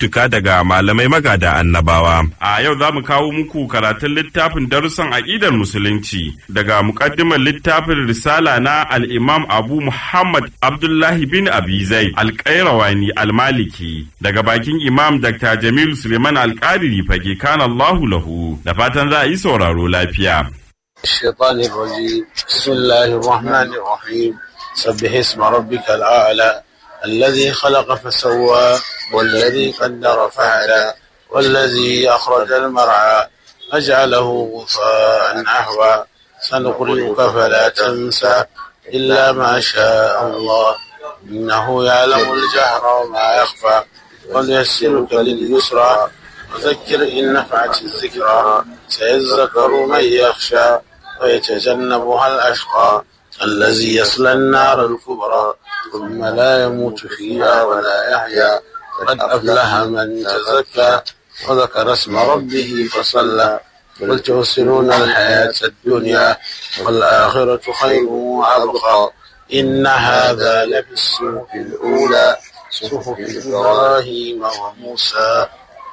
zantuttuka daga malamai magada annabawa. A yau za mu kawo muku karatun littafin darussan aƙidar musulunci daga muƙaddimar littafin risala na al-Imam Abu Muhammad Abdullahi bin Abi Zaid Al-Qayrawani Al-Maliki daga bakin Imam Dr. Jamil Suleiman Al-Qadiri fage kana Allahu lahu da fatan za a yi sauraro lafiya. الشيطان الرجيم بسم الله الرحمن الرحيم سبح اسم ربك الأعلى الذي خلق فسوى والذي قدر فهدى والذي أخرج المرعى فجعله غثاء أهوى سنقرئك فلا تنسى إلا ما شاء الله إنه يعلم الجهر وما يخفى ونيسرك لليسرى وذكر إن نفعت الذكرى سيذكر من يخشى ويتجنبها الأشقى الذي يصلى النار الكبرى ثم لا يموت فيها ولا يحيا قد أفلح من تزكى وذكر اسم ربه فصلى بل تؤثرون الحياة الدنيا والآخرة خير وأبقى إن هذا لفي الصحف الأولى صحف إبراهيم وموسى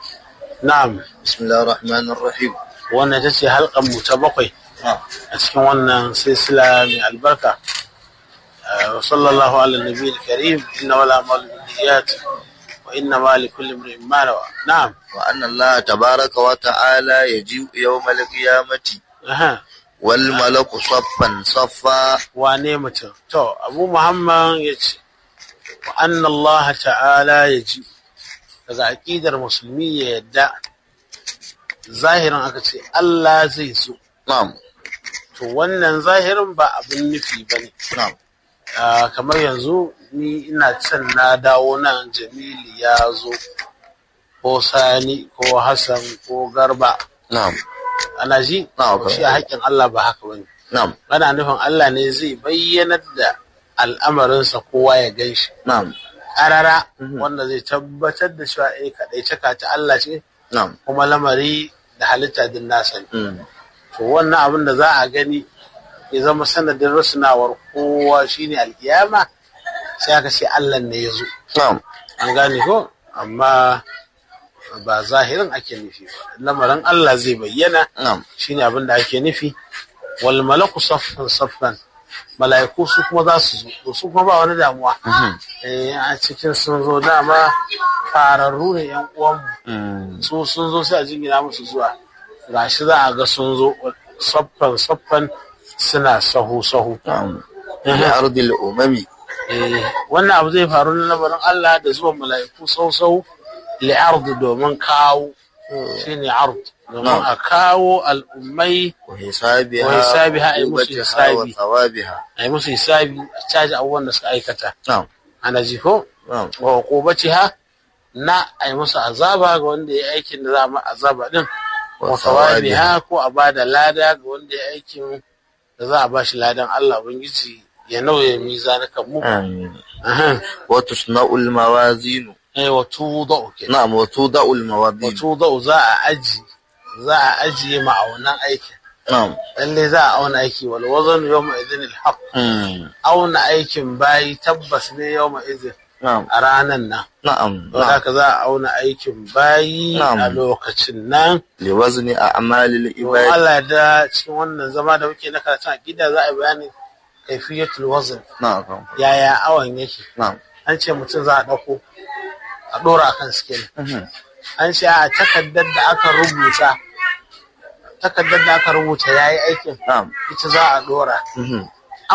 نعم بسم الله الرحمن الرحيم wannan ta ce halkan mu ta bakwai a cikin wannan silsila mai albarka wa sallallahu ala nabi karim inna wala amal niyyat wa inna ma li kulli imrin ma nawa na'am وأن الله تبارك وتعالى يجيء يوم القيامة aha والملك صفا صفا wane mutum to abu muhammad ya ce wa anna allah ta'ala ya ji daga aqidar musulmi ya yadda zahirin aka ce allah zai so نعم to wannan zahirin ba abin nufi ba ne نعم Ah, kamar yanzu ni ina can na dawo nan jamilu ya zo ko sani ko hassan ko garba نعم ana ji Na'am. shi a haƙƙin Allah ba haka bane نعم ana nufin Allah ne zai bayyanar da al'amarinsa kowa ya gan shi نعم ƙarara wanda zai tabbatar da cewa eh kaɗai cika ta Allah ce نعم kuma lamari da halitta din nasa ne مم. to wannan abin da za a gani ya zama sanadin rasunawar kowa shine alkiyama sai aka ce Allah ne ya zo نعم an gane ko amma ba zahirin ake nufi ba lamarin Allah zai bayyana نعم shine abin da ake nufi wal malaku saffan saffan mala'iku su kuma za su zo to su kuma ba wani damuwa eh a cikin sun zo dama fararru ne yan uwanmu مم. su sun zo sai a jingina musu zuwa gashi za a ga sun zo saffan saffan suna sahu sahu نعم في أرض الأمم Eh, wannan abu zai faru na lamarin Allah da zuwan mala'iku sau sau li'ard domin kawo shine ard domin a kawo al'ummai وحسابها wa hisabiha ay musu وعقوبتها hisabi وثوابها ay musu hisabi a caji abubuwan da suka aikata نعم ana ji ko نعم wa uqubatiha na ay musu azaba ga wanda ya aikin da za a ma azaba din wa thawabiha ko a bada lada ga wanda ya aikin da za a bashi ladan Allah ubangiji ya nauye mizanukan mu آمين aha وتصنع الموازين eh wa tudau kenan نعم وتوضع الموازين wato za a aji za a ajiye ma'aunan aikin نعم lalle za a auna aiki wal wazan yawma idhin al haqq مم. auna aikin bayi tabbas ne yawma idhin نعم a ranan nan نعم don نعم haka za a auna aikin bayi Na'am. a lokacin nan لوزن أعمال don العباد Allah da cikin wannan zama da muke na karatun aqida za a yi bayani kaifiyatul wazn نعم yaya awan yake نعم an ce mutum za a dauko a dora akan scale مهم. an ce a takaddar da aka rubuta takaddar da aka rubuta yayi aikin نعم ita za a dora مهم.